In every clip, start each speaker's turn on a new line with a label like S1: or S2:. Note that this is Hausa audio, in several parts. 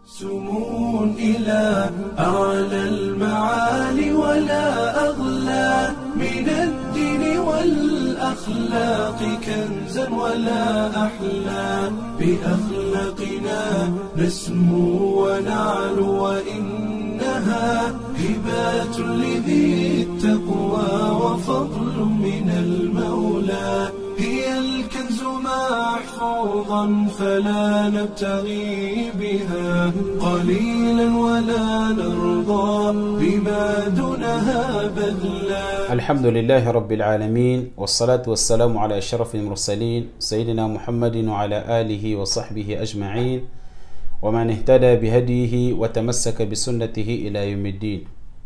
S1: سمو إلى أعلى المعالي ولا أغلى من الدين والأخلاق كنزا ولا أحلى بأخلاقنا نسمو ونعلو وإنها هبات لذي التقوى وفضل من المولى هي الكنز محفوظا فلا نبتغي بها قليلا ولا نرضى بما دونها بذلا
S2: الحمد لله رب العالمين والصلاة والسلام على أشرف المرسلين سيدنا محمد وعلى آله وصحبه أجمعين ومن اهتدى بهديه وتمسك بسنته إلى يوم الدين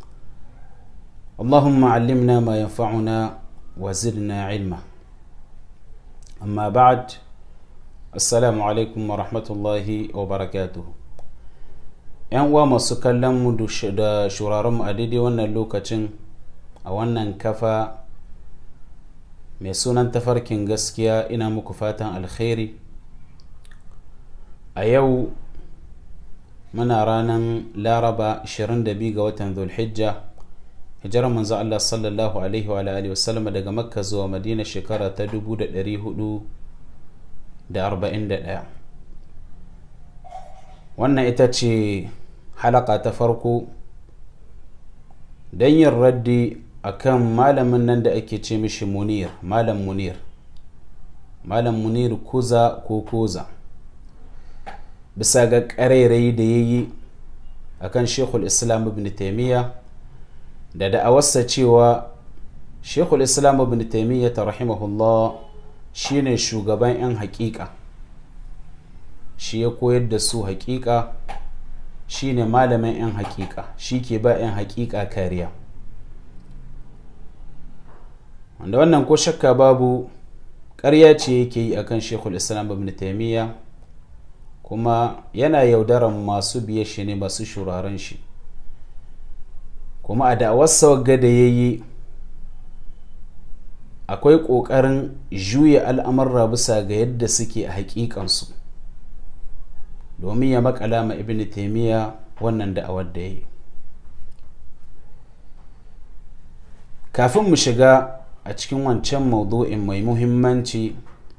S2: اللهم علمنا ما ينفعنا وزدنا علما أما بعد السلام عليكم ورحمة الله وبركاته ‘yan uwa masu kallon mu da shuraren mu a daidai wannan lokacin a wannan kafa mai sunan tafarkin gaskiya ina muku fatan alkhairi a yau muna ranar laraba 22 ga watan zulhijja hijirar manzo Allah sallallahu alaihi wa alihi wasallam daga makka zuwa madina shekara ta 1441 wannan ita ce halaka ta farko don yin raddi akan malamin nan da ake ce mishi munir malam munir malam munir kuza ko koza bisa ga ƙarairayi da ya yi a kan shekul islam ibn taimiyya da da'awarsa cewa shekul islam ibn taimiyya ta rahimahullah shine shugaban 'yan haƙiƙa shi ya koyar da su haƙiƙa shine malamin 'yan haƙiƙa shi ke ba 'yan haƙiƙa kariya wanda wannan ko shakka babu ƙarya ce yake yi akan shekul islam ibn taimiyya kuma yana yaudaran masu biye shi ne masu shuraren shi kuma a da'awarsa wagga da ya yi akwai ƙoƙarin juya al'amurra bisa ga yadda suke a haƙiƙansu domin ya makala ma ibn taimiyya wannan da'awar da ya yi kafin mu shiga a cikin wancan maudu'in mai muhimmanci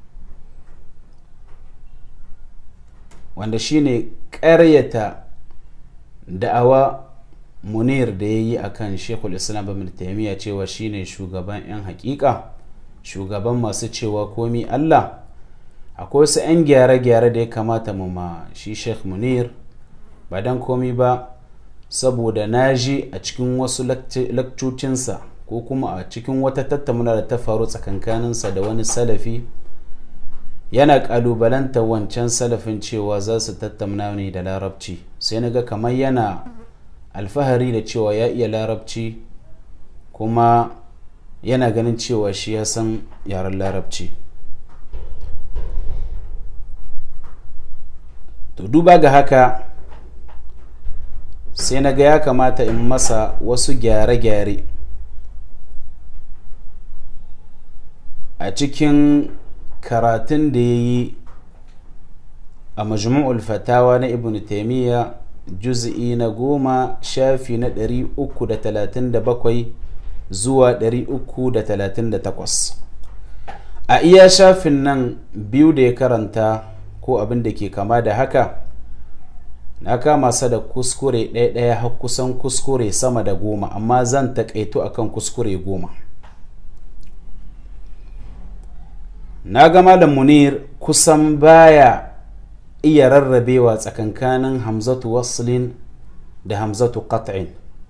S2: wanda shine ƙaryata da'awa munir da ya yi a kan shekul islam ibn taimiyya cewa shine shugaban 'yan hakika shugaban masu cewa komi allah akwai wasu 'yan gyare-gyare da ya kamata mu ma shi sheikh munir ba don komi ba saboda na ji a cikin wasu lakcocinsa ko kuma a cikin wata tattauna da ta faru tsakankaninsa da wani salafi yana kalubalanta wancan salafin cewa za su tattauna ne da larabci sai na ga kamar yana alfahari da cewa ya iya larabci kuma yana ganin cewa shi ya san yaren larabci to duba ga haka sai na ga ya kamata in masa wasu gyare-gyare a cikin karatun da ya yi a majmu'ul fatawa na ibn taimiyya juz'i na goma shafi na 337 zuwa 338 a iya shafin nan biyu da ya karanta ko abin da ke kama da haka na kama sa da kuskure ɗaya-ɗaya har kusan kuskure sama da goma amma zan taƙaito akan kuskure goma na ga malam munir kusan baya iya rarrabewa tsakankanin hamzatu waslin da hamzatu qat'in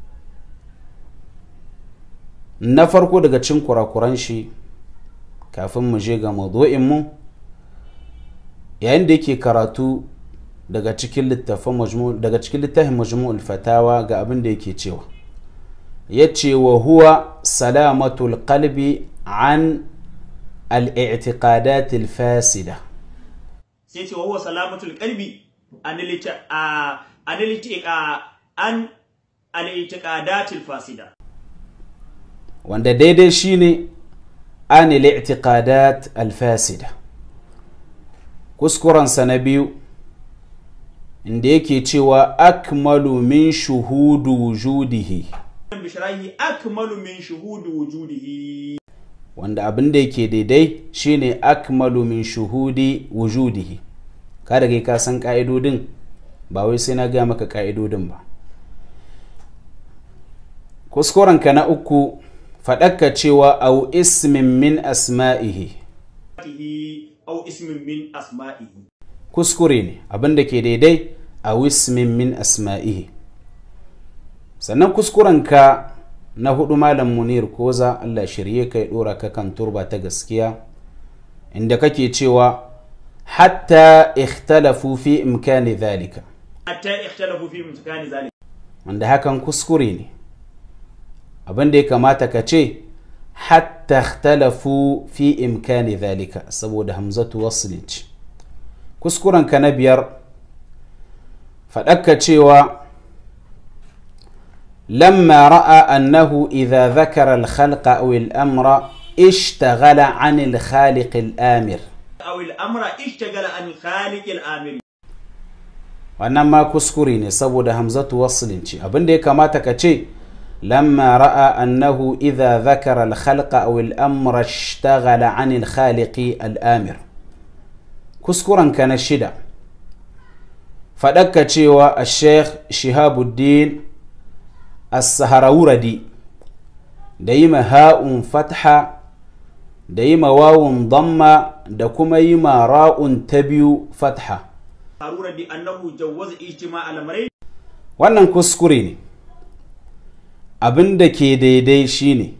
S2: na farko daga cin kurakuran shi kafin mu je ga mu yayin da yake karatu daga cikin littafin daga cikin littafin majmu'ul fatawa ga abin da yake cewa yace wa huwa salamatul qalbi an الاعتقادات الفاسدة
S3: سيتي وهو سلامة القلب عن عن الاعتقادات الفاسدة
S2: wanda daidai shine an al-i'tiqadat al-fasida kuskurensa na biyu inda yake cewa akmalu min shuhudu wujudihi
S3: bishrahi akmalu min shuhudi wujudihi
S2: wanda abin da yake daidai shine akmalu min shuhudi wujudihi ka da kai ka san ka'idodin ba wai sai na gaya maka ka'idodin ba kuskurenka na uku faɗakka cewa au ismin min asma'ihi
S3: aw ismin min asma'ihi
S2: kuskure ne abin da ke daidai a wismin min asma'ihi sannan kuskurenka na hudu malam munir koza allah shirye ka ya dora ka kan turba ta gaskiya inda kake cewa hatta ikhtalafu fi imkani dhalika
S3: hatta ikhtalafu fi imkani zalika
S2: wanda hakan kuskure ne abin da ya kamata ka ce hatta ikhtalafu fi imkani dhalika saboda hamzatu waslin ce kuskurenka na biyar faɗakka cewa لما رأى أنه إذا ذكر الخلق أو الأمر اشتغل عن الخالق الآمر
S3: aw al-amra ishtagala an khaliq al-amir
S2: wannan ma kuskure ne saboda hamzatu waslin ce abin da ya kamata ka ce lamma ra'a annahu idha dhakara al-khalqa aw al-amra ishtaghala 'an al-khaliqi al-amir kuskuren ka na shida faɗakka cewa al-sheikh shihabuddin as-saharawuradi da yi ha'un fatha da yi wawun damma da kuma yi ra'un ta biyu fatha
S3: harura bi annahu jawwaza ijtima' al-amrayn
S2: wannan kuskure ne abin da ke daidai shine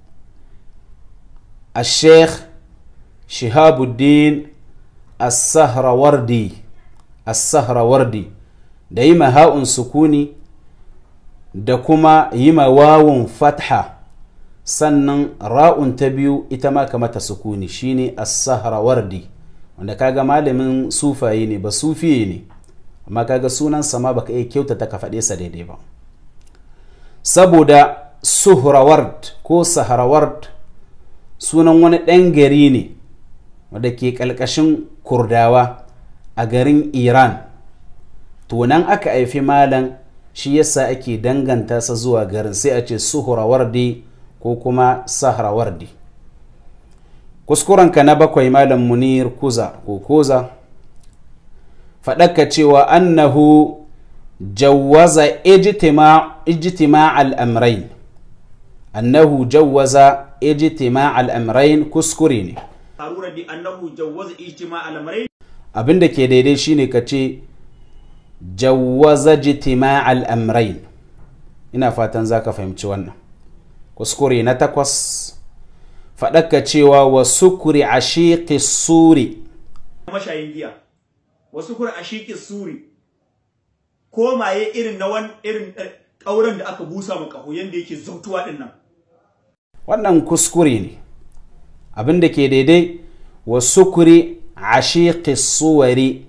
S2: a sheikh shihabuddin as-sahrawardi as-sahrawardi da yi ha'un sukuni da kuma yi wawun fatha sannan ra'un ta biyu ita ma kamata sukuni shine as-sahrawardi wanda kaga malamin sufaye ne ba sufiye ne amma kaga sunan sama baka iya kyautata ka faɗe sa daidai ba saboda suhraward ko sahraward sunan wani ɗan gari ne wanda ke ƙalƙashin kurdawa a garin iran to nan aka haifi malam shi yasa ake danganta sa zuwa garin sai a ce suhrawardi ko kuma sahrawardi kuskurenka na bakwai malam munir kuza ko koza faɗaka cewa annahu jawwaza ijtima al'amrain annahu jawwaza ijtima al'amrain kuskure ne
S3: harura bi annahu jawwaza ijtima' al-amrayn
S2: abinda ke daidai shine ka ce jawwaza ijtima al'amrain ina fatan za ka fahimci wannan kuskure na takwas faɗaka cewa wa sukuri a shiƙi suri
S3: mashayin giya wasu kur ashiki suri ko maye irin na wan irin ƙauren da aka busa ma ƙaho yanda yake zautuwa din nan
S2: wannan kuskure ne abin da ke daidai wa sukuri a shiƙi suwari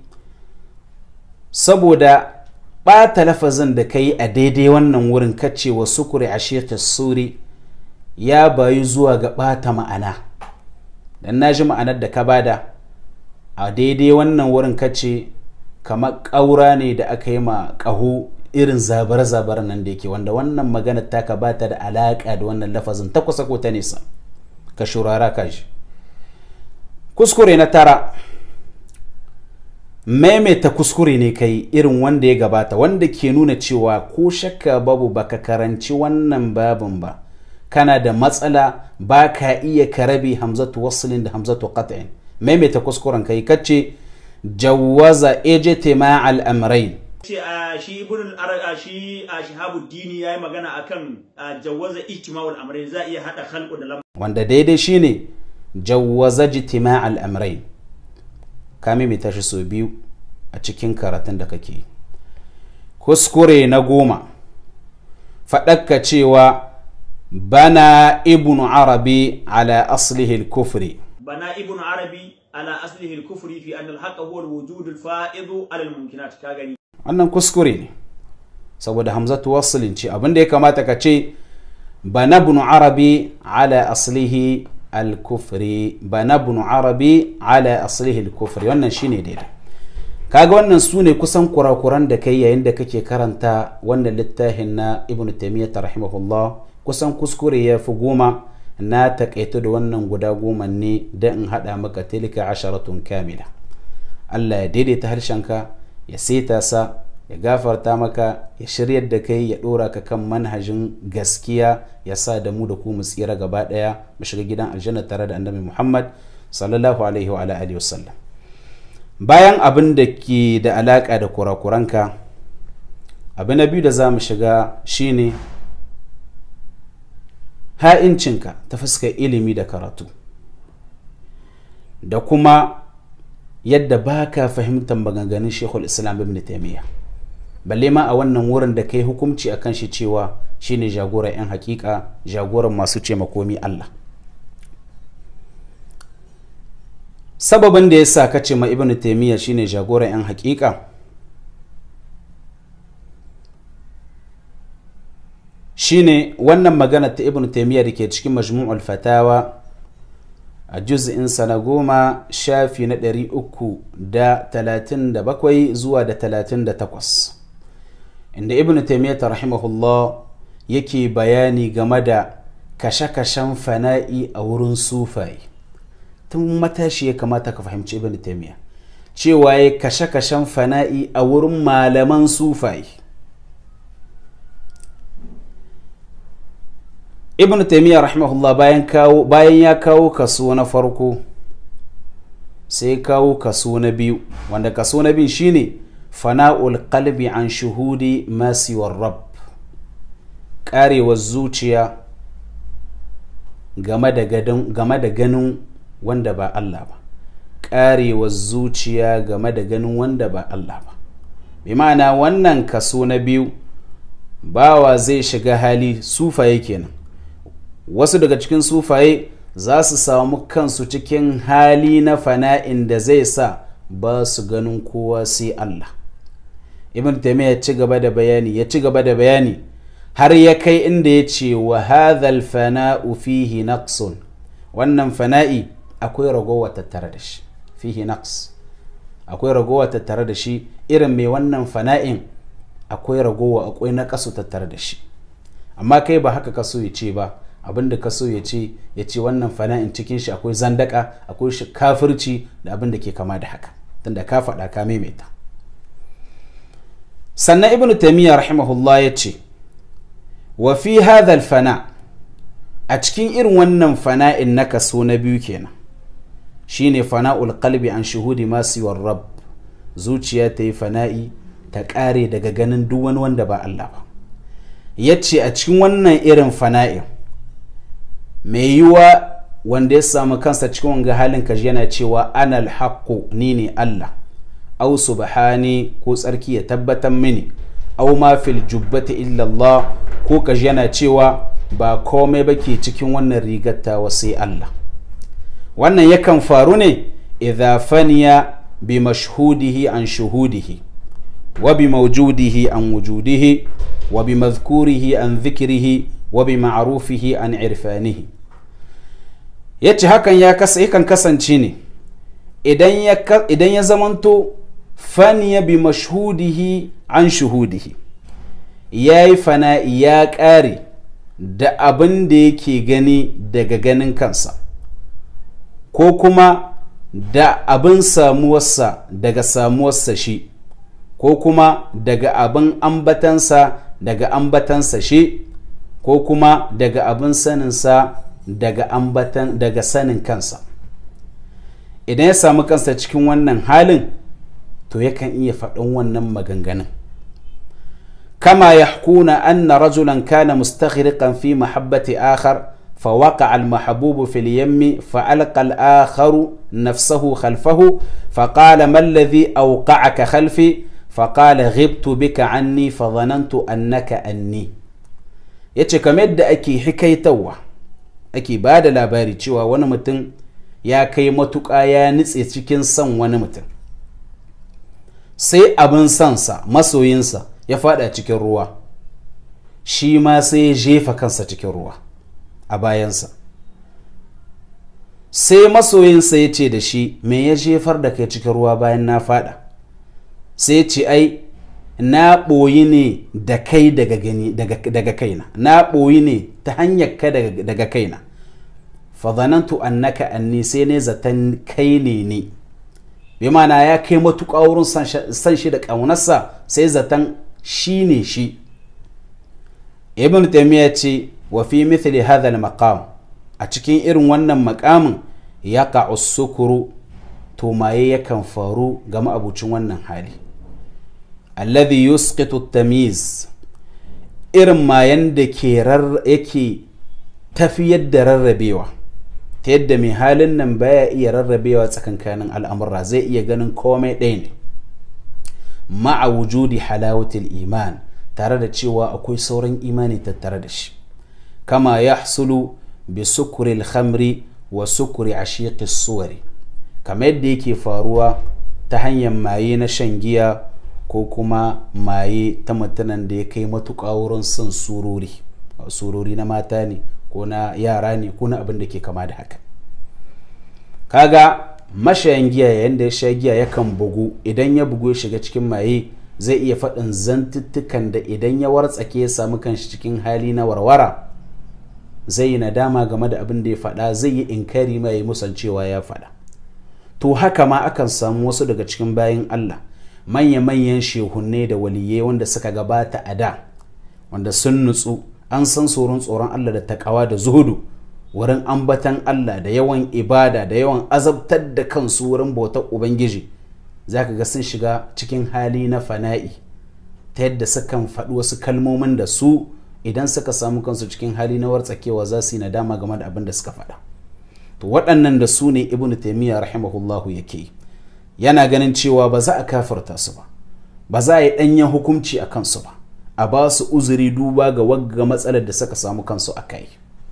S2: saboda ɓata lafazin da ka yi a daidai wannan wurin kace wa sukuri a shiƙi suri ya bayu zuwa ga ɓata ma'ana dan na ji ma'anar da ka bada a daidai wannan wurin kace kamar ƙaura ne da aka yi ma ƙaho irin zabar-zabar nan da yake wanda wannan magana taka ba ta da alaƙa da wannan lafazin ta kusa ko ta nesa ka shurara ka shi kuskure na tara maimaita kuskure ne kai irin wanda ya gabata wanda ke nuna cewa ko shakka babu baka karanci wannan babin ba kana da matsala ba ka iya karabi hamzatu waslin da hamzatu qat'in maimaita kuskuren kai kace jawwaza ijtima al-amrayn
S3: ce a shi ibn al shi a shihabuddin yayi magana akan jawwaza ijtima'ul amrayn za a iya hada khalqu da lam
S2: wanda daidai shine jawwaza ijtima al-amrayn ka maimaita shi sau biyu a cikin karatun da kake kuskure na goma faɗakka cewa bana ibn arabi ala aslihi al-kufri
S3: bana ibn arabi ala aslihi al-kufri fi anna al-haqqa huwa al-wujud al-fa'id ala al-mumkinat ka gani
S2: wannan kuskure ne saboda hamzatu waslin ce abinda ya kamata ka ce bana ibn arabi ala aslihi al-kufri bana ibn arabi ala aslihi al-kufri wannan shine daidai kaga wannan su ne kusan kurakuran da kai yayin da kake karanta wannan littafin na ibn taymiyyah rahimahullah kusan kuskure ya fi goma na takaito da wannan guda goma ne da in haɗa maka tilka asharatun kamila Allah ya daidaita harshenka ya saita sa ya gafarta maka ya shiryar da kai ya ɗora ka kan manhajin gaskiya ya sa da mu da ku mu tsira gaba ɗaya mu shiga gidan aljanna tare da annabi Muhammad sallallahu alaihi wa alihi wasallam bayan abin da ke da alaƙa da kurakuranka abu na biyu da za mu shiga shine ha'incinka ta fuskar ilimi da karatu da kuma yadda ba ka fahimtar maganganun shekul islam ibn taimiyya balle ma a wannan wurin da kai hukumci akan shi cewa shine jagoran 'yan hakika jagoran masu ce makomi allah sababin da ya sa ka ce ma ibn taimiyya shine jagoran 'yan hakika shine wannan magana ta ibn taimiyya da ke cikin majmu'ul fatawa a juz'insa na goma shafi na ɗari uku da talatin da bakwai zuwa da talatin da takwas inda ibn taimiyya rahimahullah yake bayani game da kashe-kashen fana'i a wurin sufaye tun matashi ya kamata ka fahimci ibn taimiyya cewa ya kashe-kashen fana'i a wurin malaman sufaye ibn taimiyya rahimahullah bayan kawo bayan ya kawo kaso na farko sai kawo kaso na biyu wanda kaso na biyu shine fana'ul qalbi an shuhudi masiwar rab karewar zuciya game da ganin wanda ba Allah ba karewar zuciya game da ganin wanda ba Allah ba bi ma'ana wannan kaso na biyu bawa zai shiga hali sufaye kenan wasu daga cikin sufaye za su samu kansu cikin hali na fana'in da zai sa ba su ganin kowa sai Allah ibn taymiya ya ci gaba da bayani ya ci gaba da bayani har ya kai inda ya ce wa hadhal fana'u fihi naqsun wannan fana'i akwai ragowa tattare da shi fihi naqs akwai ragowa tattare da shi irin mai wannan fana'in akwai ragowa akwai naqasu tattare da shi amma kai ba haka kaso ya ce ba abin da kaso ya ce ya ce wannan fana'in cikin shi akwai zandaka akwai shi kafirci da abin da ke kama da haka tunda ka faɗa ka maimaita sannan ibn taimiyya rahimahullah ya ce wa fi hadhal fana a cikin irin wannan fana'in na kaso na biyu kenan shine fana'ul qalbi an shuhudi masiwar rab zuciya ta yi fana'i ta ƙare daga ganin duk wani wanda ba Allah ba ya ce a cikin wannan irin fana'in mai yiwa wanda ya samu kansa cikin wanga halin kaji yana cewa anal haqqu ni ne Allah au subhani ko tsarki ya tabbatar mini au ma fil jubbati illa Allah ko kaji yana cewa ba komai ba ke cikin wannan rigar tawa sai Allah wannan yakan faru ne idza faniya bi mashhudihi an shuhudihi wa bi mawjudihi an wujudihi wa bi madhkurihi an dhikrihi wa bi ma'rufihi an irfanihi yace hakan ya kasa yakan kasance ne idan ya idan ya zamanto faniya bi mashhudihi an shuhudihi yayi fana'i ya ƙare da abin da yake gani daga ganin kansa ko kuma da abin samuwarsa daga samuwarsa shi ko kuma daga abin ambatansa daga ambatansa shi ko kuma daga abin saninsa daga ambatan daga sanin kansa idan ya samu kansa cikin wannan halin to yakan iya faɗin wannan maganganun كما يحكون أن رجلا كان مستغرقا في محبة آخر فوقع المحبوب في اليم فألقى الآخر نفسه خلفه فقال ما الذي أوقعك خلفي فقال غبت بك عني فظننت أنك أني yace kamar yadda ake hikaitawa ake ba da labari cewa wani mutum ya kai matuƙa ya nutse cikin son wani mutum sai abin sansa masoyinsa ya fada cikin ruwa shi ma sai ya jefa kansa cikin ruwa a bayansa sai masoyinsa ya ce da shi me ya jefar da kai cikin ruwa bayan na fada sai ce ai na ɓoyi ne da kai daga gani daga kaina na ɓoyi ne ta hanyar ka daga kaina fazanantu annaka anni sai ne zaton kai ne ni bi mana ya kai matuƙa wurin san shi da ƙaunarsa sai zaton shi ne shi ibn taymiya ce wa fi mithli hadha al-maqam a cikin irin wannan makamin ya sukuru to maye yakan faru ga ma'abucin wannan hali alladhi yusqitu tamiz irin mayan da ke yake tafiyar da rarrabewa ta yadda mai halin nan baya iya rarrabewa tsakankanin al'amurra zai iya ganin komai ɗaya ne ma'a wujudi halawatul iman tare da cewa akwai sauran imani tattare da shi kama ya hasulu bi sukuri khamri wa sukuri ashiqi suwari kamar yadda yake faruwa ta hanyar maye na shan giya ko kuma maye ta mutanen da ya kai matuƙa wurin son surori surori na mata ne ko na yara ne ko na abin da ke kama da haka kaga mashayan giya yayin da ya sha giya yakan bugu idan ya bugu ya shiga cikin maye zai iya faɗin zantuttukan da idan ya wartsake ya samu kanshi cikin hali na warwara zai yi nadama game da abin da ya faɗa zai yi inkari mai musancewa ya faɗa to haka ma akan samu wasu daga cikin bayan Allah manya-manyan shehunne da waliyai wanda suka gabata a da wanda sun nutsu an san tsoron tsoron Allah da takawa da zuhudu wurin ambatan Allah da yawan ibada da yawan azabtar da kansu wurin bautar Ubangiji za ka ga sun shiga cikin hali na fana'i ta yadda sukan faɗi wasu kalmomin da su idan suka samu kansu cikin hali na wartsakewa za su yi nadama game da abin da suka faɗa to waɗannan da su ne ibn taimiyya rahimahullahu yake yana ganin cewa ba za a kafarta su ba ba za a yi ɗanyen hukunci a kansu ba a ba su uzuri duba ga wagga matsalar da suka samu kansu a kai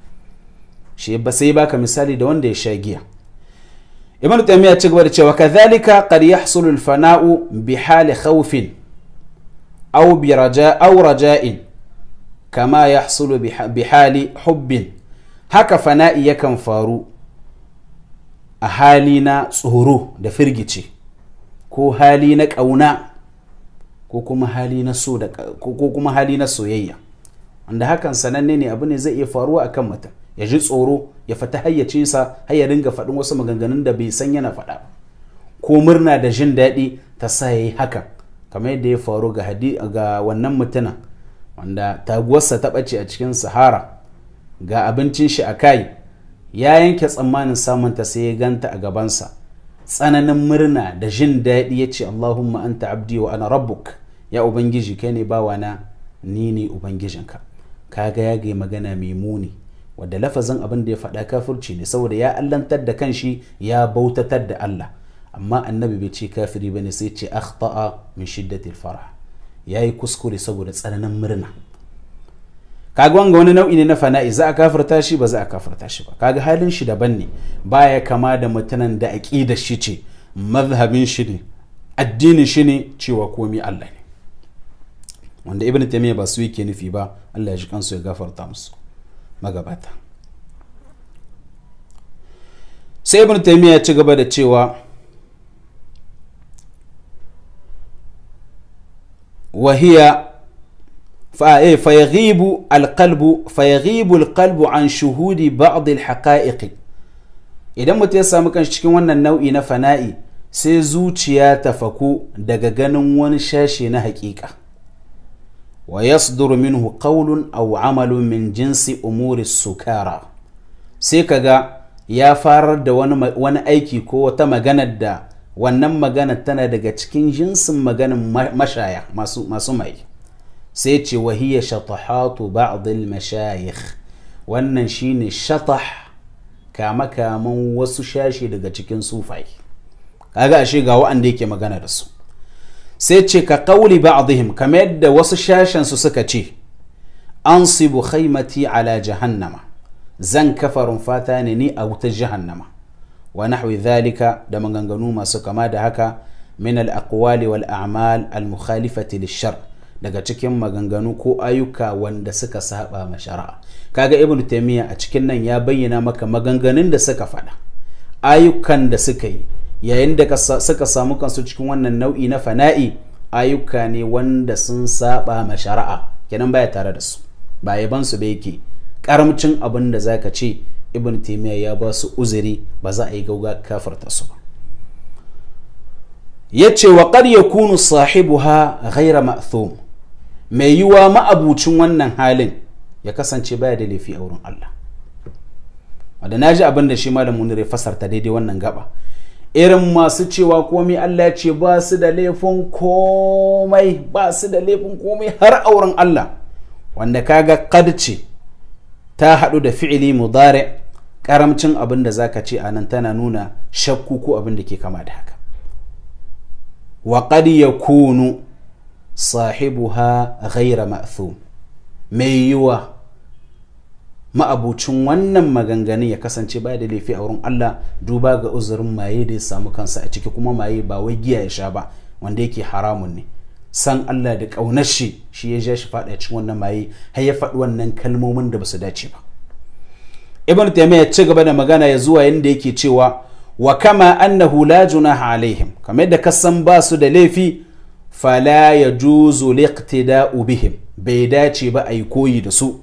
S2: shi ba sai baka misali da wanda ya sha giya ibn taymiya ci gaba da cewa kadhalika qad yahsulu al-fana'u bi hali khawfin aw bi raja aw raja'in kama yahsulu bi hali hubbin haka fana'i yakan faru a hali na tsoro da firgice ko hali na ƙauna ko kuma hali na so da ko kuma hali na soyayya wanda hakan sananne ne abu ne zai iya faruwa akan mutum ya ji tsoro ya fita hayyacinsa har ya dinga faɗin wasu maganganun da bai san yana faɗa ko murna da jin daɗi ta sa ya yi hakan kamar yadda ya faru ga ga wannan mutumin wanda taguwarsa ta ɓace a cikin sahara ga abincin shi a kai ya yanke tsammanin samunta sai ya ganta a gabansa tsananin murna da jin daɗi ya ce allahumma anta abdi wa ana rabbuk ya ubangiji kai ne bawana ni ne ubangijinka kaga ya ga magana mai muni wadda lafazin abin da ya faɗa kafirci ne saboda ya allantar da kanshi ya bautatar da Allah amma annabi bai ce kafiri bane sai ce akhta'a min shiddatil farah yayi kuskure saboda tsananin murna kaga wanga wani nau'i ne na fana'i za a kafirta shi ba za a kafirta shi ba kaga halin shi daban ne baya kama da mutanen da aqidar shi ce mazhabin shi ne addinin shi ne cewa komi Allah ne wanda ibn taymiya ba su yake nufi ba Allah ya ji kansu ya gafarta musu magabata sai ibn taymiya ya ci gaba da cewa وهي فيغيب القلب فيغيب القلب عن شهود بعض الحقائق idan mutum ya samu kan cikin wannan nau'i na fana'i sai zuciya ta faku daga ganin wani shashe na haƙiƙa wa yasduru minhu qawlun aw amalun min jinsi umuri sukara sai kaga ya farar da wani aiki ko wata maganar da wannan magana tana daga cikin jinsin maganin mashaya masu mai sai ce wahiyya shatahatu ba'dil mashayikh wannan shine shatah kama kaman wasu shashi daga cikin sufai kaga ashe ga wa'anda yake magana da su sai ce ka kauli ba'dihim kamar yadda wasu shashen su suka ce ansibu khaymati ala jahannama zan kafa rumfata ne ni a wutar jahannama wa nahwi dhalika da maganganu masu kama da haka min al-aqwali wal a'mal al-mukhalifati lish-shar daga cikin maganganu ko ayyuka wanda suka saba ma shari'a kaga ibn taymiya a cikin nan ya bayyana maka maganganun da suka faɗa ayyukan da suka yi yayin da suka samu kansu cikin wannan nau'i na fana'i ayyuka ne wanda sun saba ma shari'a kenan baya tare da su ba yaban su ba yake karamcin abin da zaka ce ibn taymiya ya ba su uzuri ba za a yi gauga kafarta su ba yace wa qad yakunu sahibuha ghayra ma'thum mai yiwa ma'abucin wannan halin ya kasance baya da laifi a wurin Allah wanda na ji abin da shi malam munir ya fasarta daidai wannan gaba irin masu cewa komai Allah ce ba su da laifin komai ba su da laifin komai har auren Allah wanda kaga kad ce ta haɗu da fi'ili mudari karamcin abin da zaka ce a nan tana nuna shakku ko abin da ke kama da haka wa qad yakunu sahibuha ghayra ma'thum mai yiwa ma'abucin wannan maganganun ya kasance ba da laifi a wurin Allah duba ga uzurin maye da ya samu kansa a ciki kuma maye ba wai giya ya sha ba wanda yake haramun ne san Allah da ƙaunar shi shi ya ja shi faɗa cikin wannan maye har ya faɗi wannan kalmomin da ba su dace ba ibn taymiyyah ya ci gaba da magana ya zuwa yanda yake cewa wa kama annahu la junaha alaihim kamar da kasan ba su da laifi fala yajuzu liqtida'u bihim bai dace ba a yi koyi da su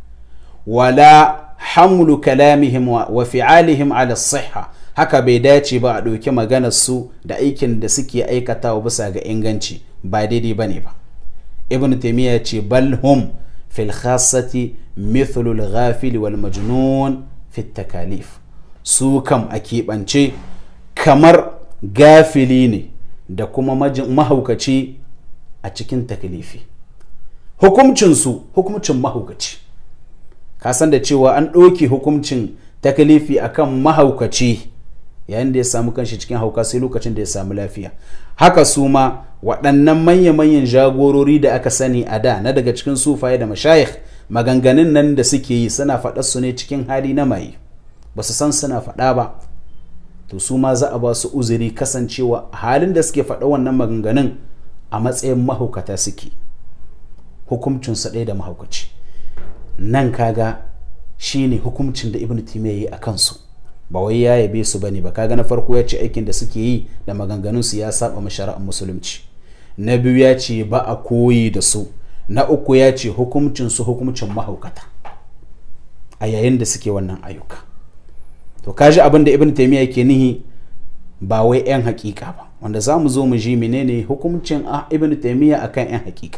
S2: wala hamlu kalamihim wa fi'alihim ala siha haka bai dace ba a ɗauki maganar su da aikin da suke aikatawa bisa ga inganci ba daidai bane ba ibn taymiya ce bal hum fil khassati mithlu al ghafil wal majnun fi takalif su kam a keɓance kamar gafili ne da kuma mahaukaci a cikin takalifi hukumcinsu hukumcin mahaukaci ka san da cewa an ɗauke hukuncin takalifi akan mahaukaci yayin da ya samu kanshi cikin hauka sai lokacin da ya samu lafiya haka su ma waɗannan manya-manyan jagorori da aka sani a da na daga cikin sufaye da mashayikh maganganun nan da suke yi suna faɗar su ne cikin hali na maye ba su san suna faɗa ba to su ma za a ba su uzuri kasancewa halin da suke faɗa wannan maganganun a matsayin mahaukata suke hukuncinsa ɗaya da mahaukaci nan kaga shine hukuncin da ibn timiya yi a kansu ba wai ya yabe su bane ba kaga na farko ya ce aikin da suke yi da maganganun su ya saba ma shari'ar musulunci na biyu ya ce ba a koyi da su na uku ya ce hukuncin su hukuncin mahaukata a yayin da suke wannan ayyuka to kaji abin da ibn taymiya yake nihi ba wai yan hakika ba wanda za mu zo mu ji menene hukuncin ibn taymiya akan yan hakika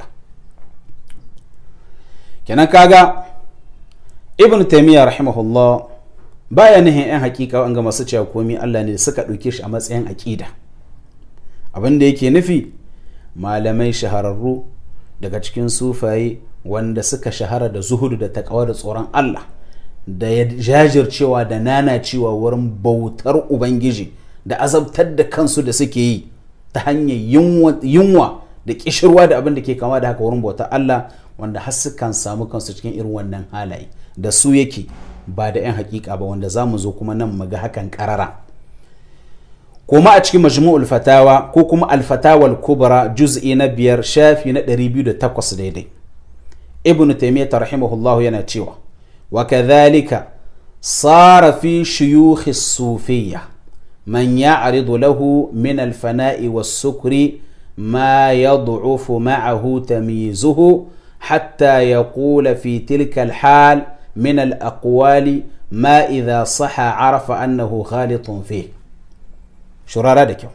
S2: kenan kaga ibn taymiya rahimahullah baya nihin yan hakika wanga masu cewa komi Allah ne suka ɗauke shi a matsayin aƙida abin da yake nufi malamai shahararru daga cikin sufaye wanda suka shahara da zuhudu da takawa da tsoron Allah da ya jajircewa da nanacewa wurin bautar ubangiji da azabtar da kansu da suke yi ta hanyar yunwa da kishirwa da abin da ke kama da haka wurin bautar Allah wanda har sukan samu kansu cikin irin wannan halaye da su yake ba da 'yan hakika ba wanda za mu zo kuma nan mu ga hakan karara kuma a cikin majmu'ul fatawa ko kuma alfatawal kubra juz'i na biyar shafi na 208 daidai ibn taymiyyah rahimahullahu yana cewa wa kadhalika sara fi shuyukh as-sufiyya man ya'ridu lahu min al-fana'i was-sukri ma yad'ufu ma'ahu tamyizuhu حتى يقول في تلك الحال من الأقوال ما إذا صح عرف أنه خالط فيه شرارة دكيو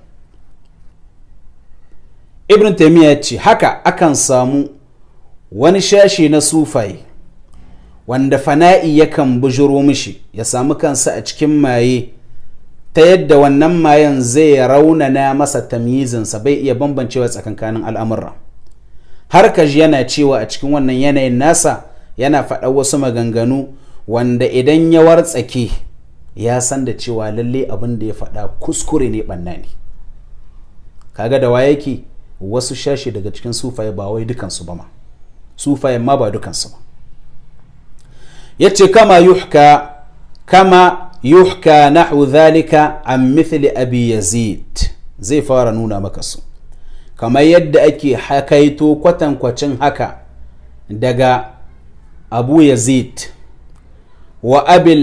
S2: ابن تيمية haka akan samu wani shashi na sufai wanda fana'i yakan bujuro mishi ya samu kansa a cikin maye ta yadda wannan mayen zai raunana masa tamyizinsa bai iya bambancewa tsakankanin al'amurra har kaji yana cewa a cikin wannan yanayin nasa yana faɗa wasu maganganu wanda idan ya wartsake ya san da cewa lalle abin da ya faɗa kuskure ne ɓanna ne kaga da wa yake wasu shashi daga cikin sufaye ba wai dukansu ba ma sufaye ma ba dukansu ba ya ce kama yuhka kama yuhka nahu zalika an mithli abi yazid zai fara nuna maka su kamar yadda ake hakaito kwatankwacin haka daga abu yazid wa abil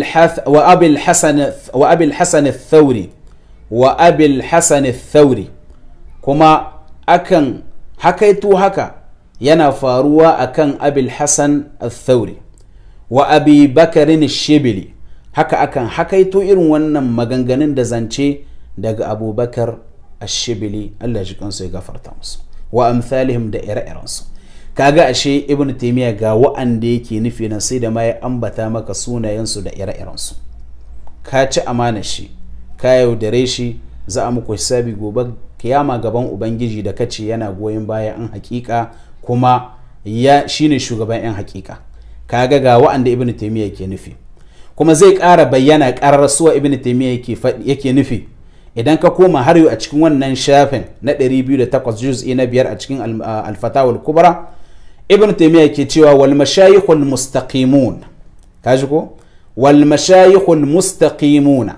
S2: hassan thauri wa abil hassan thauri kuma akan hakaito haka yana faruwa akan abil hasan al-thauri wa abi bakarin shibili haka akan hakaito irin wannan maganganun da zance daga abubakar ashibili Allah ji kansu ya gafarta musu wa amsalihim da ire-irensu kaga ashe ibn taymiya ga wa'anda yake nufi nan sai da ma ya ambata maka sunayensu da ire-irensu ka ci amana shi ka yaudare shi za a muku hisabi gobe kiyama gaban ubangiji da kace yana goyon baya an hakika kuma ya shine shugaban yan hakika kaga ga wa'anda ibn taymiya yake nufi kuma zai ƙara bayyana ƙarar suwa ibn taymiya yake yake nufi idan ka koma har yau a cikin wannan shafin na 208 juz'i na biyar a cikin al-fatawa kubra ibn taymiya yake cewa wal mashayikhul mustaqimun kaji ko wal mashayikhul mustaqimuna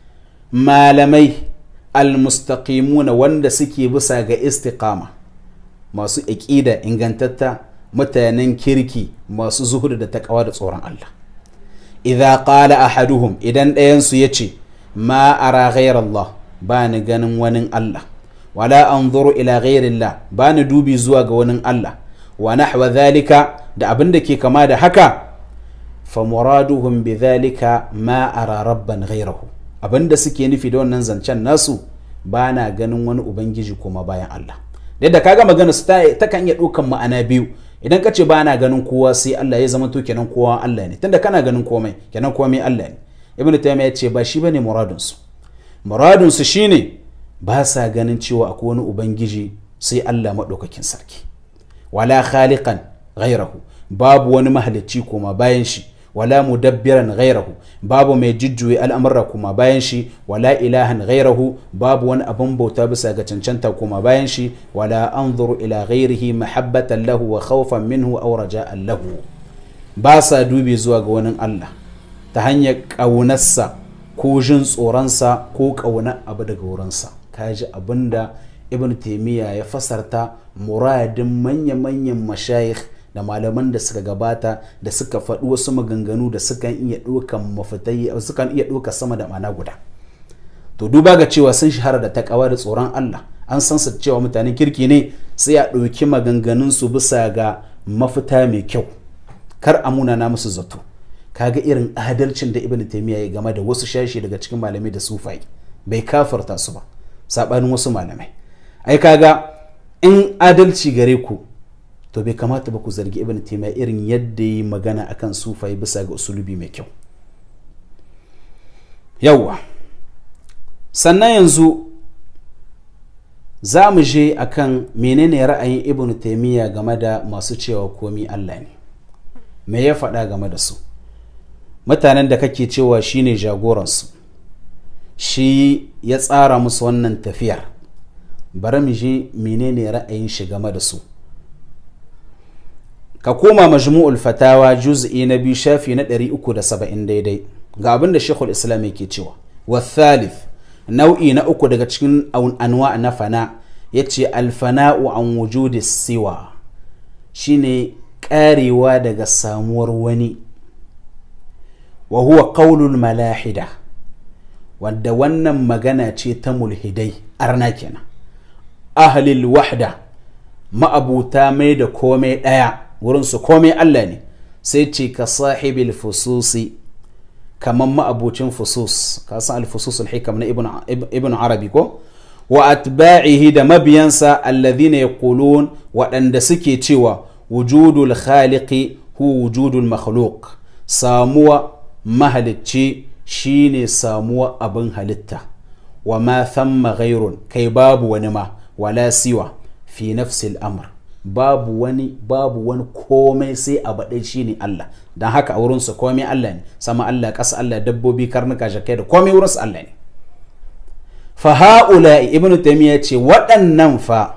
S2: malamai al mustaqimuna wanda suke bisa ga istiqama masu aqida ingantatta mutanen kirki masu zuhudu da takawa da tsoron Allah idza qala ahaduhum idan ɗayan su yace ma ara ghayra Allah ba ni ganin wani Allah wala anzuru ila ghayrillah ba ni dubi zuwa ga wani Allah wa nahwa dhalika da abin da ke kama da haka fa muraduhum bi dhalika ma ara rabban ghayrahu abin da suke nufi da wannan zancen nasu ba na ganin wani ubangiji kuma bayan Allah yadda kaga magana su ta kan iya ɗaukan ma'ana biyu idan ka ce ba na ganin kowa sai Allah ya zama to kenan kowa Allah ne tunda kana ganin komai kenan komai Allah ne ibnu taymiya ya ce ba shi bane muradun su muradun su shine ba sa ganin cewa akwai wani ubangiji sai Allah madaukakin sarki wala khaliqan ghairahu babu wani mahalicci koma bayan shi wala mudabbiran ghairahu babu mai jujjuye al'amurra kuma bayan shi wala ilahan ghairahu babu wani abin bauta bisa ga cancanta kuma bayan shi wala anzuru ila ghairihi mahabbatan lahu wa khawfan minhu aw raja'an lahu ba sa dubi zuwa ga wani Allah ta hanyar ƙaunarsa ko jin tsoronsa ko ƙaunar abu daga wurinsa kaji abinda ibn taimiyya ya fasarta muradin manya-manyan mashayikh da malaman da suka gabata da suka faɗi wasu maganganu da sukan iya ɗaukan mafitai sukan iya ɗauka sama da mana guda to duba ga cewa sun shahara da takawa da tsoron Allah an san su cewa mutanen kirki ne sai a ɗauki maganganun su bisa ga mafita mai kyau kar a munana musu zato kaga irin adalcin da ibn taymiya ya game da wasu shashi daga cikin malamai da sufai bai kafarta su ba sabanin wasu malamai ai kaga in adalci gare ku to bai kamata ba ku zargi ibn taymiya irin yadda yi magana akan sufai bisa ga usulubi mai kyau yawwa sannan yanzu za mu je akan menene ra'ayin ibn taymiya game da masu cewa komi Allah ne me ya faɗa game da su mutanen da kake cewa shine jagoransu shi ya tsara musu wannan tafiyar bari mu je menene ra'ayin shi game da su ka koma majmu'ul fatawa juz'i na biyu shafi na 370 daidai ga abin da shekul islam yake cewa wa thalith nau'i na uku daga cikin anwa na fana ya ce alfana'u an wujudi siwa shine karewa daga samuwar wani wa huwa qaulul malahida wadda wannan magana ce ta mulhidai arna kenan ahlil wahda ma'abuta mai da komai ɗaya wurinsu komai Allah ne sai ce ka sahibil fususi kamar ma'abucin fusus ka san al-fusus al-hikam na ibn arabi ko wa atba'ihi da mabiyansa alladhina yaqulun waɗanda suke cewa wujudul khaliqi hu wujudul makhluq samuwa mahalicci shine samuwa abin halitta wa ma thamma ghairun kai babu wani ma wala siwa fi nafsil amr babu wani babu wani komai sai a baɗai shine Allah don haka a wurinsa komai Allah ne sama Allah ƙasa Allah dabbobi karnuka jakai da komai wurinsa Allah ne fa ha'ula ibnu taymiya ce waɗannan fa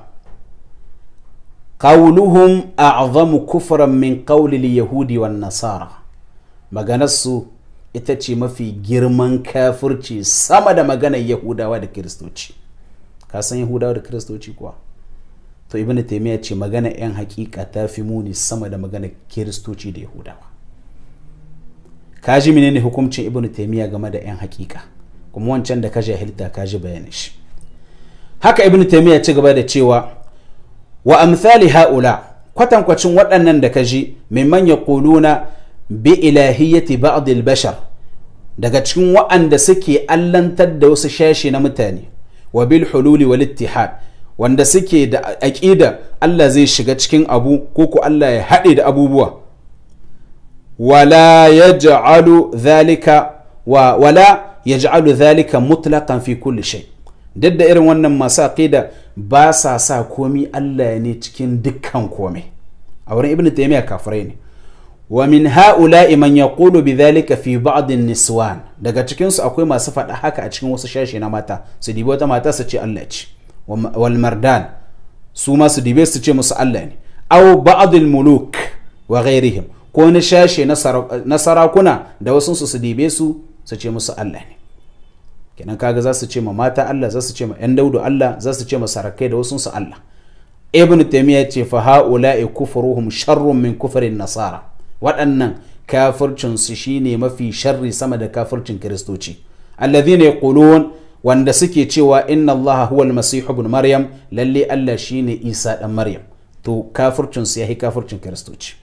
S2: qawluhum a'zamu kufran min qawli yahudi wan nasara maganarsu ita ce mafi girman kafirci sama da maganar yahudawa da kiristoci ka san yahudawa da kiristoci kuwa to ibn taymiya ce magana yan hakika ta fi muni sama da magana kiristoci da yahudawa ka ji menene hukuncin ibn taymiya game da yan hakika kuma wancan da ka jahilta ka ji bayanin shi haka ibn taymiya ci gaba da cewa wa amthali haula kwatankwacin waɗannan da kaji mimman yaquluna bi ilahiyyati ba'd al-bashar daga cikin waɗanda suke allantar da wasu shashi na mutane wa bil hululi wal ittihad wanda suke da aƙida Allah zai shiga cikin abu ko ko Allah ya haɗe da abubuwa wala yaj'alu dhalika wa wala yaj'alu dhalika mutlaqan fi kulli shay duk da irin wannan masu aqida ba sa sa komi Allah ne cikin dukkan komai a wurin ibnu taymiya kafirai ne wa min ha'ula'i man yaqulu bidhalika fi ba'd niswan daga cikin su akwai masu faɗa haka a cikin wasu shashi na mata su dibi wata mata su ce Allah ce wal mardan su ma su dibe su ce musu Allah ne aw ba'd al muluk wa ghairihim ko na shashi na sarakuna da wasu su su dibe su su ce musu Allah ne kenan kaga za su ce ma mata Allah za su ce ma yan daudu Allah za su ce ma sarakai da wasu su Allah ibn taymiya ce fa ha'ula'i kufruhum sharrun min kufrin nasara waɗannan kafircinsu shine mafi sharri sama da kafircin kiristoci alladhina yaqulun wanda suke cewa inna Allah huwa al-masih ibn maryam lalle Allah shine Isa dan maryam to kafircinsu yahi kafircin kiristoci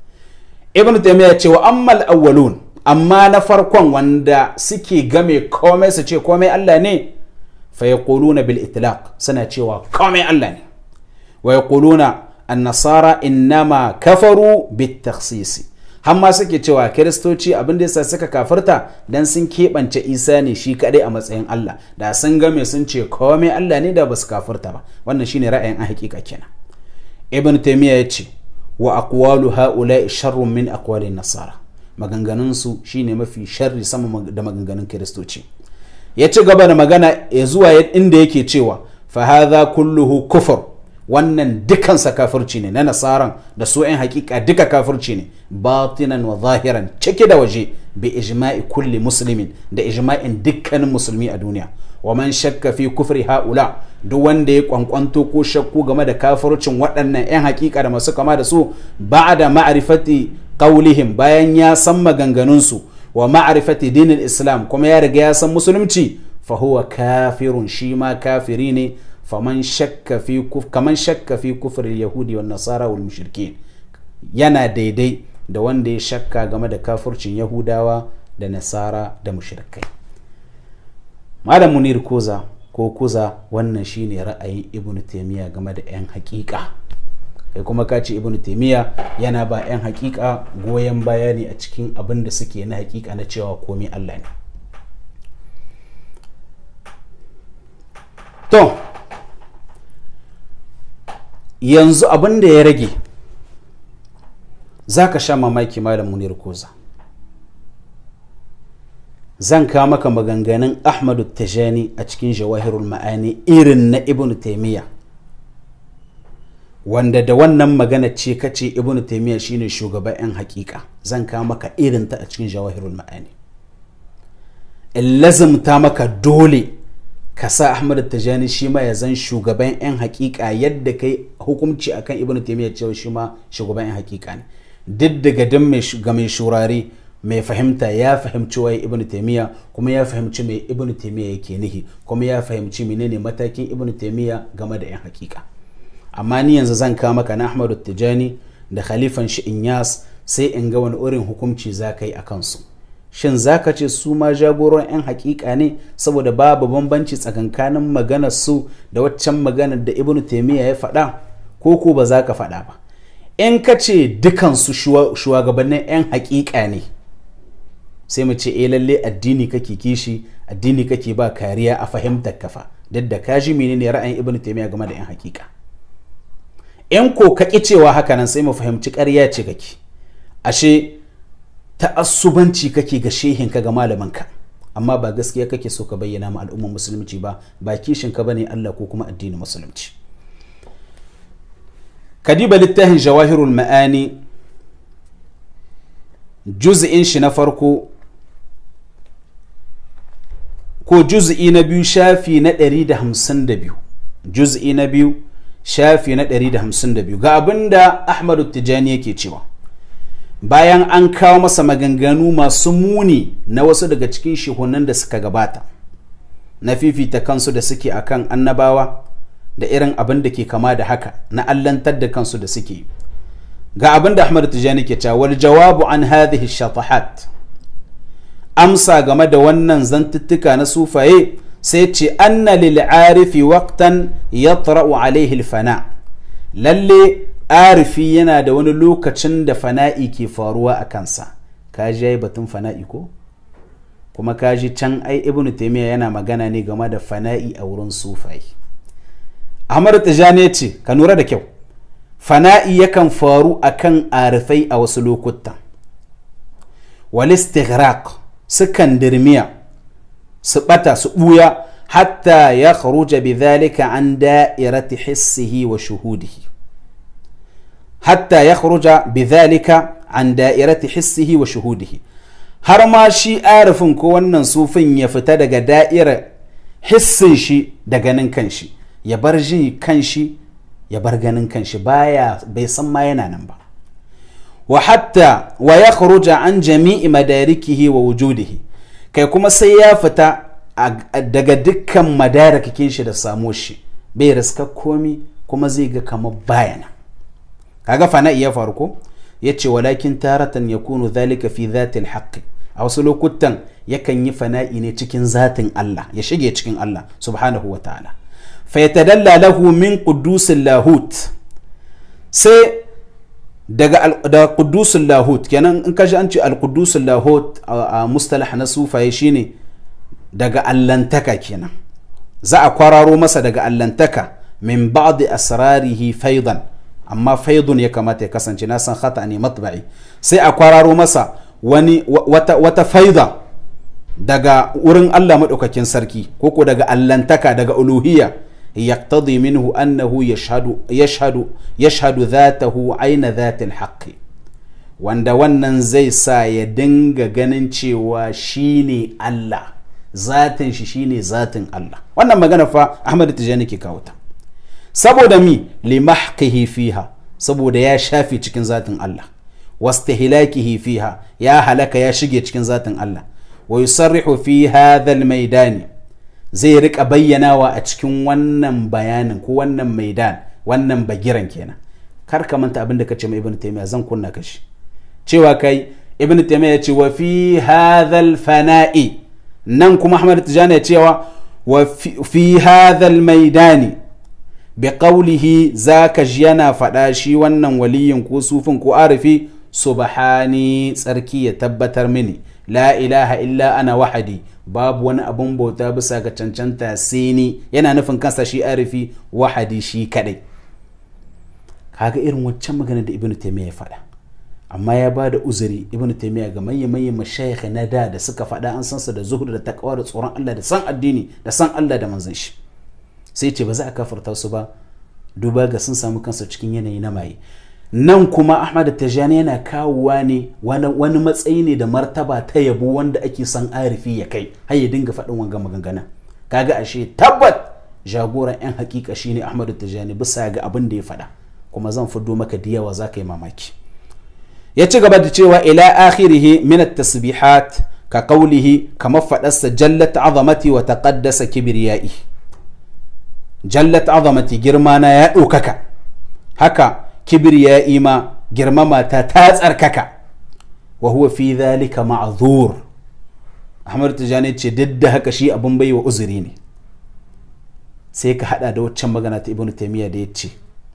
S2: ibn taymiya ce wa ammal awwalun amma na farkon wanda suke game komai su ce komai Allah ne fa yaquluna bil itlaq suna cewa komai Allah ne wa yaquluna an-nasara innama kafaru bit takhsisi har ma suke cewa kiristoci abin da yasa suka kafirta dan sun keɓance isa ne shi kaɗai a matsayin Allah da sun game sun ce komai Allah ne da ba su kafirta ba wannan shine ra'ayin a hakika kenan ibn taymiya ya ce wa aqwalu haula sharrun min aqwali nasara maganganun su shine mafi sharri sama da maganganun kiristoci ya ci gaba da magana ya zuwa inda yake cewa fa hadha kulluhu kufur wannan dukansa kafirci ne na nasaran da su 'yan hakika duka kafirci ne batinan wa zahiran cike da waje bi ijma'i kulli muslimin da ijma'in dukkanin musulmi a duniya wa man shakka fi kufri haula duk wanda ya kwankwanto ko shakku game da kafircin waɗannan 'yan hakika da masu kama da su da ma'rifati qaulihim bayan ya san maganganunsu wa ma'rifati dinin islam kuma ya riga ya san musulunci fa huwa kafirun shi ma kafiri ne faman shakka fi kuf kaman shakka fi kufr yahudi wan nasara wal mushrikin yana daidai da wanda ya shakka game da kafircin yahudawa da nasara da mushrikai malam munir koza ko kuza wannan shine ra'ayin ibnu taymiya game da yan hakika kai kuma ka ce ibnu taymiya yana ba yan hakika goyon bayani a cikin abin da suke na hakika na cewa komai Allah ne to yanzu abin da ya rage za ka sha mamaki malam munir koza zan kawo maka maganganun ahmadu tajani a cikin jawahirul ma'ani irin na ibn taimiyya wanda da wannan magana ce kace ibn taimiyya shine shugaban 'yan hakika zan kawo maka irin ta a cikin jawahirul ma'ani in lazimta maka dole ka sa ahmad tajani shi ma ya zan shugaban yan hakika yadda kai hukunci akan ibnu taymiya cewa shi ma shugaban yan hakika ne duk daga dan ga mai shurare mai fahimta ya fahimci waye ibnu taymiya kuma ya fahimci mai ibnu taymiya yake nihi kuma ya fahimci menene matakin ibnu taymiya game da yan hakika amma ni yanzu zan kawo maka na ahmad tajani da khalifan shi inyas sai in ga wani irin hukunci za ka yi a kansu shin za ka ce su ma jagoran 'yan hakika ne saboda babu bambanci tsakankanin maganar su da waccan maganar da ibnu taimiyya ya faɗa ko ko ba za ka faɗa ba in ka ce dukansu shugabannin 'yan hakika ne sai mu ce eh lalle addini kake kishi addini kake ba kariya a fahimtar kafa duk da ka ji menene ra'ayin ibnu taimiyya game da 'yan hakika in ko ka ki cewa haka nan sai mu fahimci ƙarya ce kake ashe ta'assubanci kake ga shehinka ga malamanka amma ba gaskiya kake so ka bayyana ma al'ummar musulunci ba ba kishinka bane Allah ko kuma addinin musulunci kadiba littafin jawahirul ma'ani juz'in shi na farko ko juz'i na biyu shafi na 152 juz'i na biyu shafi na 152 ga abinda Ahmadu Tijani yake cewa bayan an kawo masa maganganu masu muni na wasu daga cikin shehunan da suka gabata na fifita kansu da suke akan annabawa da irin abin da ke kama da haka na allantar da kansu da suke ga abin da ahmad tijani ke cewa wal jawabu an hadhihi shatahat amsa game da wannan zantuttuka na sufaye sai ce anna lil arifi waqtan yatra'u alaihi fana lalle arifi yana da wani lokacin da fana'i ke faruwa a kansa ka ji batun fana'i ko kuma ka ji can ai ibnu taymiya yana magana ne game da fana'i a wurin sufaye ahmad tijani ce ka nura da kyau fana'i yakan faru akan arifai a wasu lokutan wal istighraq sukan dirmiya su bata su buya hatta ya kharuja bidhalika an da'irati hissihi wa shuhudihi hatta ya kharuja bidhalika an da'irati hissihi wa shuhudihi har ma shi arifin ko wannan sufin ya fita daga da'irar hissin shi da ganin kanshi ya bar ji kanshi ya bar ganin kanshi baya bai san ma yana nan ba wa hatta wa ya kharuja an jami'i madarikihi wa wujudihi kai kuma sai ya fita daga dukkan madarakikin shi da samo shi bai riska komi kuma zai ga kamar bayana kaga fana iya faru ko yace walakin taratan yakunu dhalika fi dhatil haqqi a wasu lokutan yakan yi fana'i ne cikin zatin Allah ya shige cikin Allah subhanahu wa ta'ala fa yatadalla lahu min qudusil lahut sai daga da qudusul lahut kenan in kaji an ce al qudusul lahut a mustalah na sufaye shine daga allantaka kenan za a kwararo masa daga allantaka min ba'd asrarihi faidan amma faidun ya kamata ya kasance na san khata ne matba'i sai a kwararo masa wani wata, wata faida daga wurin Allah maɗaukakin sarki koko daga allantaka daga uluhiyya يقتضي منه أنه يشهد يشهد يشهد ذاته عين ذات الحق wanda wannan zai sa ya dinga ganin cewa shine Allah zatin shi shine zatin Allah wannan magana fa Ahmad Tijani ke kawo ta saboda mi limahqihi fiha saboda ya shafe cikin zatin Allah wastihlakihi fiha ya halaka ya shige cikin zatin Allah wa yusarrihu fi hadha al-maidani zai rika bayyanawa a cikin wannan bayanin ko wannan maidan wannan bagiran kenan kar ka manta abin da kace mai ibnu taymiya zan kunna ka shi cewa kai ibnu taymiya ya ce wa fi hadhal fana'i nan kuma ahmad tijani ya cewa wa fi hadhal maidani bi qawlihi zaka ji yana faɗa shi wannan waliyin ko sufin ko arifi subhani tsarki ya tabbatar mini la ilaha illa ana wahadi babu wani abun bauta bisa ga cancanta sai ni yana nufin kansa shi arifi wahadi shi kadai kaga irin waccan magana da ibnu taymiya ya faɗa amma ya ba da uzuri ibnu taymiya ga manyan manyan mashayikh na da da suka faɗa an san su da zuhud da taqwa da tsoron Allah da san addini da san Allah da manzon shi sai ce ba za a kafarta su ba duba ga sun samu kansu cikin yanayi na maye nan kuma ahmad tajani yana kawowa ne wani matsayi ne da martaba ta yabo wanda ake son arifi ya kai har ya dinga faɗin wanga magangana kaga ashe tabbat jagoran yan hakika shine ahmad tajani bisa ga abin da ya faɗa kuma zan fiddo maka da yawa za ka yi mamaki ya ci gaba da cewa ila akhirihi min at-tasbihat ka qawlihi kamar faɗarsa jallat azamati wa taqaddasa kibriyai jallat azamati girma na ya ɗaukaka haka kibir ya ima girmama ta ta tsarkaka wa huwa fi dhalika ma'zur Ahmad Tijani ce duk da haka shi abin baiwa uzuri ne sai ka hada da waccan magana ta Ibn Taymiyyah da yace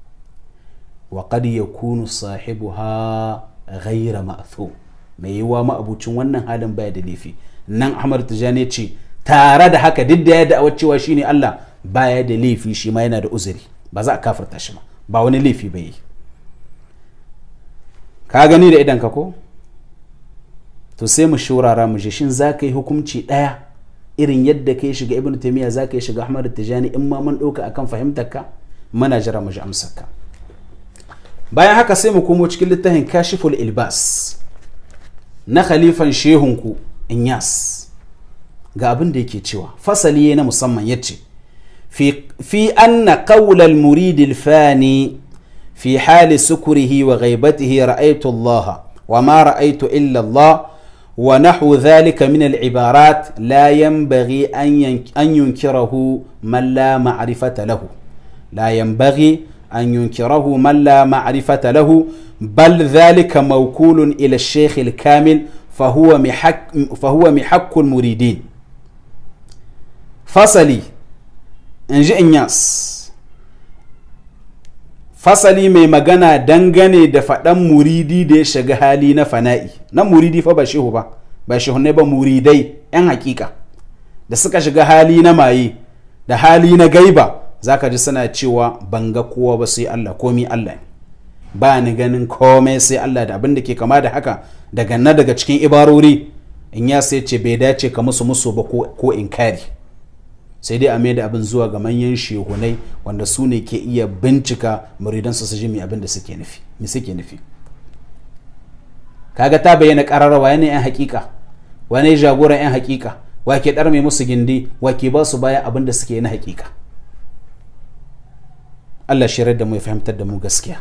S2: wa qad yakunu sahibuha ghayra ma'thum mai yiwa ma'abucin wannan halin baya da laifi nan Ahmad Tijani ce tare da haka duk da ya da'awar cewa shine Allah baya da laifi shi ma yana da uzuri ba za a kafarta shi ba ba wani laifi ba yi ka gani da idan ka ko to sai mu shurara mu je shin za ka yi hukunci ɗaya irin yadda ka yi shiga ibn taimiyya za ka yi shiga ahmad tijani in ma mun ɗauka akan fahimtar ka muna jira mu ji amsar ka bayan haka sai mu komo cikin littafin kashiful ilbas na khalifan shehunku inyas ga abin da yake cewa fasali na musamman yace fi fi anna qawla al-murid al-fani في حال سكره وغيبته رأيت الله وما رأيت إلا الله ونحو ذلك من العبارات لا ينبغي أن ينكره من لا معرفة له لا ينبغي أن ينكره من لا معرفة له بل ذلك موكول إلى الشيخ الكامل فهو محك, فهو محك المريدين فصلي إنجي إنياس fasali mai magana dangane da faɗan muridi da ya shiga hali na fana'i na muridi fa ba shehu ba ba shehu ne ba muridai 'yan hakika da suka shiga hali na maye da hali na gaiba zaka ji suna cewa ban ga kowa ba sai Allah komi Allah ne ba ni ganin komai sai Allah da abin da ke kama da haka daga na daga cikin ibarori in ya sai ce bai dace ka musu musu ba ko inkari sai dai a mai da abin zuwa ga manyan shehunai wanda su ne ke iya bincika muridansu su ji mai abin da suke nufi me suke nufi kaga ta bayyana kararrawa yana yan hakika wani jagoran yan hakika wa ke dar mai musu gindi wa ke ba su baya abin da suke na hakika Allah shirar da mu ya fahimtar da mu gaskiya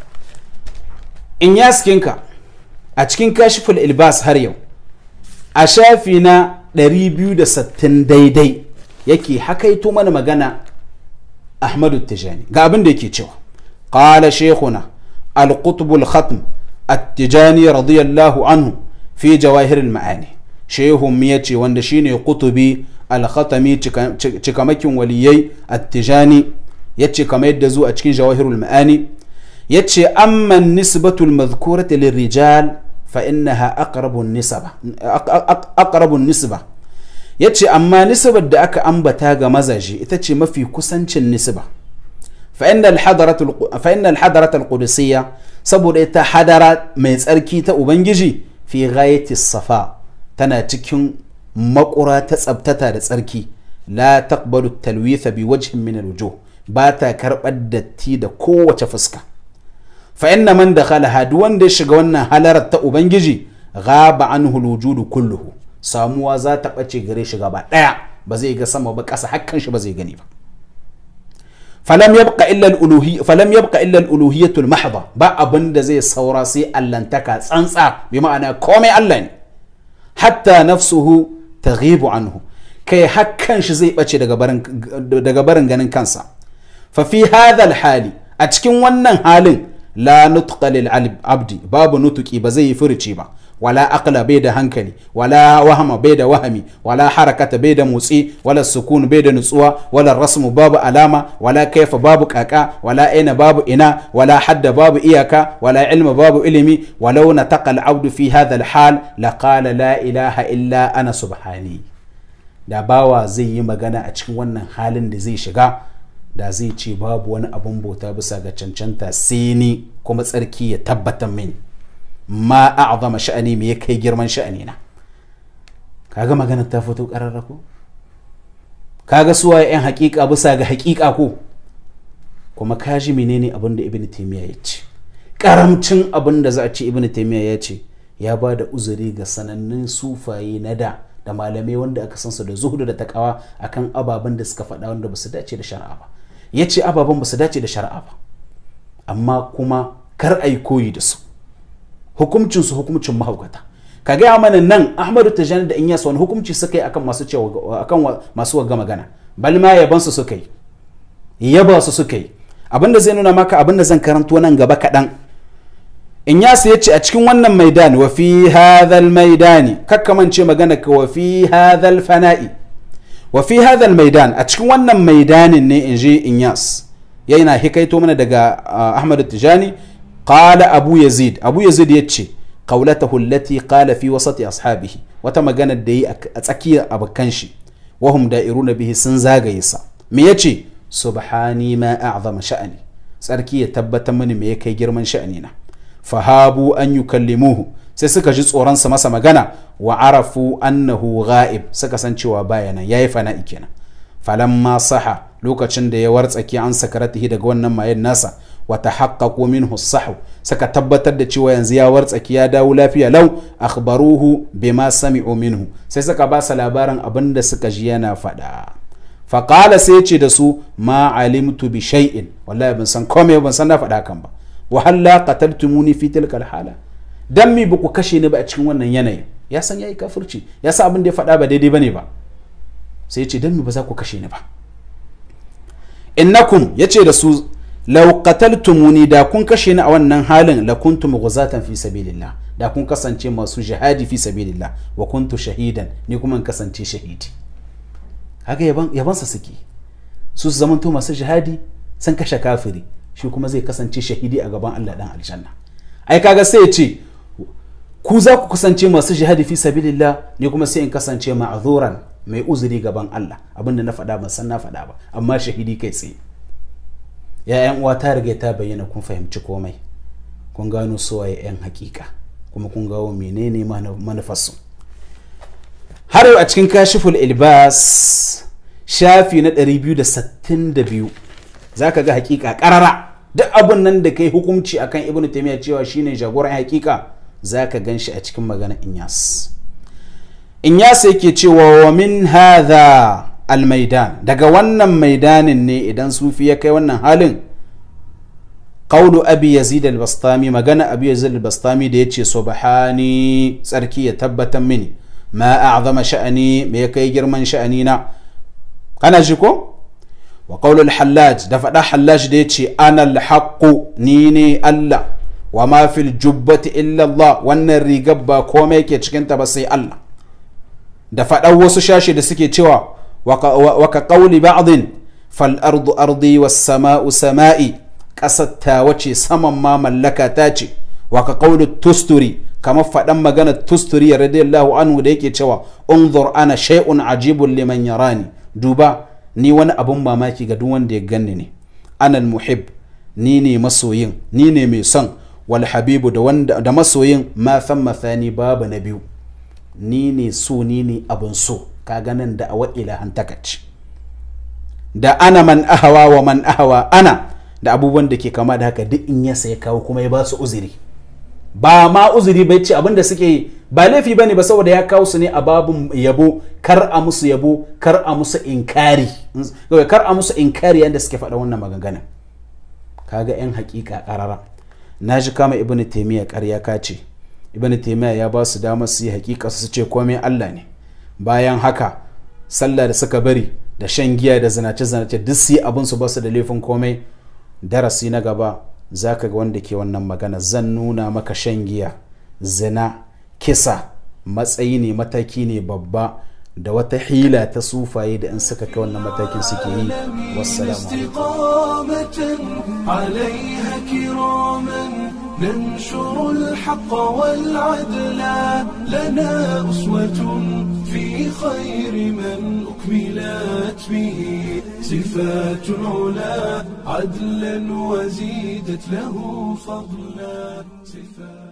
S2: in ya skinka a cikin kashiful ilbas har yau a shafi na 260 daidai yake hakaito mana magana ahmadu tijani ga abin da yake cewa qala shaykhuna al-qutb al-khatm at-tijani radiyallahu anhu fi jawahir al-ma'ani shehun ya ce wanda shine qutubi al-khatami cikamakin waliyai at-tijani yace kamar yadda zuwa cikin jawahir al-ma'ani yace amma nisbatu al-madhkurati lirrijal fa innaha aqrabu an-nisba aqrabu an-nisba ya ce amma nisbar da aka ambata ga mazaje ita ce mafi kusancin nisba fa'in alhadaratul qudusiyya saboda ita hadara mai tsarki ta ubangiji fi ghayati safa tana cikin makura ta tsabtata da tsarki la taqbalu talwitha bi wajhin min alwujuh ba ta karbar datti da kowace fuska fa inna man dakhala duk wanda ya shiga wannan halarar ta ubangiji ghaba anhu alwujudu kulluhu samuwa za ta ɓace gare shi gaba ɗaya ba zai ga sama ba ƙasa hakkan shi ba zai gani ba falam yabqa illa al-uluhi falam yabqa illa al-uluhiyatul mahdha ba abin da zai saura sai allantaka tsantsa bi ma'ana komai Allah ne hatta nafsuhu taghibu anhu kai hakkan shi zai ɓace daga barin daga barin ganin kansa fa fi hadha al-hali a cikin wannan halin la nutqa lil abdi babu nutuki ba zai yi furuci ba wala aqla bai da hankali wala wahama bai da wahami wala harakata bai da motsi wala sukun bai da nutsuwa wala rasmu babu alama wala kaifa babu kaka wala aina babu ina wala hadda babu iyaka wala ilma babu ilimi walau nataqa al-abdu fi hadha al-hal laqala la ilaha illa ana subhani da bawa zai yi magana a cikin wannan halin da zai shiga da zai ce babu wani abun bauta bisa ga cancanta sai ni kuma tsarki ya tabbatar mini ma a'zama sha'ani me ya kai girman sha'ani na kaga magana ta fito kararra ko kaga suwa yan hakika bisa ga hakika ko kuma kaji menene abin da ibn taymiya ya ce karamcin abin da za a ce ibn taymiya ya ce ya ba da uzuri ga sanannun sufaye na da da malamai wanda aka san su da zuhudu da takawa akan ababen da suka faɗa wanda ba su dace da shari'a ba ya ce ababen ba su dace da shari'a ba amma kuma kar a yi koyi da su hukumcinsu hukumcin mahaukata ka gaya mana nan ahmadu tijani da inyas wani hukumci suka yi akan masu cewa akan masu wagga magana bal ma yaban su suka yi yaba su suka yi abinda zai nuna maka abinda zan karanto nan gaba kaɗan inyas ya ce a cikin wannan maidan wa fi hadhal maidani kakkamance magana ka wa fi hadhal fana'i wa fi hadhal maidan a cikin wannan maidanin ne in ji inyas yana hikaito mana daga ahmadu tijani قال أبو يزيد أبو يزيد يتشي قولته التي قال في وسط أصحابه وتمغانا دي أتأكي أبكنشي وهم دائرون به سنزاغ يسا ميتشي سبحاني ما أعظم شأني سأركي يتبت من ميكي جرمان شأننا فهابوا أن يكلموه sai suka ji tsoronsa masa magana wa arafu annahu ghaib suka san cewa bayana yayi fana'i kenan falamma saha lokacin da ya wartsake an sakaratihi daga wannan mayen nasa wata haƙaƙo minhu sahu saka tabbatar da cewa yanzu ya wartsaki ya dawo lafiya lau akhbaruhu bima sami'u minhu sai suka ba sa labarin abin da suka ji yana faɗa faƙala sai ce da su ma alimtu bi shay'in wallahi ban san komai ban san na faɗa kan ba wa halla qataltumuni fi tilkal hala dan mi ba ku kashe ni ba a cikin wannan yanayin ya san yayi kafirci ya san abin da ya faɗa ba daidai bane ba sai ya ce dan mi ba za ku kashe ni ba innakum yace da su law qataltumuni da kun kashe ni a wannan halin la kuntum ghuzatan fi sabilillah da kun kasance masu jihadi fi sabilillah wa kuntu shahidan ni kuma in kasance shahidi haka yaban yabansa suke su su zamanto masu jihadi sun kashe kafiri shi kuma zai kasance shahidi a gaban Allah dan aljanna ai kaga sai ya ce ku za ku kasance masu jihadi fi sabilillah ni kuma sai in kasance ma'azuran mai uzuri gaban Allah abinda na faɗa ban san na faɗa ba amma shahidi kai tsaye ya yan uwa ta riga ta bayyana kun fahimci komai kun gano suwaye yan hakika kuma kun gawo menene manufarsu har yau a cikin kashiful ilbas shafi na 262 za ka ga hakika karara duk abin nan da kai hukunci akan ibnu taymiya cewa shine jagoran hakika za ka gan shi a cikin magana inyas inyas yake cewa wa min hadha almaidan daga wannan maidanin ne idan sufi ya kai wannan halin qawlu abi yazid al-bastami magana abi yazid al-bastami da yace subhani tsarki ya tabbatar mini ma a'zama sha'ani me ya kai girman sha'ani na kana ji ko wa qawlu al-hallaj da fada hallaj da yace ana al-haqqu ni ne Allah wa ma fil jubbati illa Allah wannan rigar ba komai ke cikin ta ba sai Allah da faɗan wasu shashi da suke cewa wa ka qawli ba'din fal ardu ardi was sama'u sama'i ƙasar ta wace saman ma mallaka ta ce wa ka qawli tusturi kamar faɗan magana tusturi radiyallahu anhu da yake cewa unzur ana shay'un ajibun liman yarani duba ni wani abun mamaki ga duk wanda ya ganni ne anal muhib ni ne masoyin ni ne mai son wal habibu da wanda da masoyin ma san mathani babu na biyu ni ne so ni ne abun so ka ganin da awa ilahan takaci da ana man ahawa wa man ahawa ana da abubuwan da ke kama da haka duk in ya sai kawo kuma ya ba su uzuri ba ma uzuri bai ce abin da suke yi ba laifi bane ba saboda ya kawo su ne a babun yabo kar a musu yabo kar a musu inkari kar a musu inkari yadda suke faɗa wannan maganganun kaga yan hakika karara na ji kama ibnu taymiya ƙarya ka ce ibnu taymiya ya ba su damar su yi hakika su ce komai Allah ne bayan haka sallah da suka bari da shan giya da zinace zinace duk su yi abin su ba su da laifin komai darasi na gaba zaka ga wanda ke wannan magana zan nuna maka shan giya zina kisa matsayi ne mataki ne babba da wata hila ta sufaye da in suka kai wannan matakin suke yi wassalamu
S1: عليها كراما ننشر الحق والعدل لنا أسوة في خير من أكملت به صفات العلا عدلا وزيدت له فضلا صفات